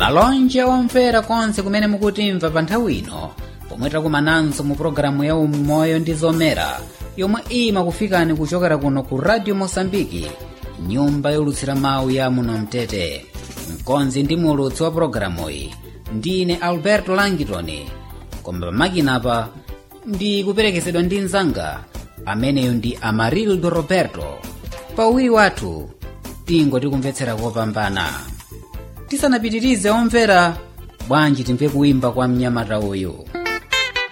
malonje omvera konse kumene mukutimva pa nthawi ino pomwe takumananso mu pologalamu ya umoyo ndi zomera yomwe imakufikani kuchokera kuno ku radio mosambiki nyumba yolutsira mawu ya muno mtete mkonzi ndi mulutsi wa pologalamu iyi ndine alberto langitoni koma pamakinapa ndi kuperekezedwa ndi mnzanga ameneyo ndi amarildo roberto pauwiri wathu tingoti kumvetsera kopambana tisanapitirize omvera bwanji timve kuimba kwa mnyamata uyu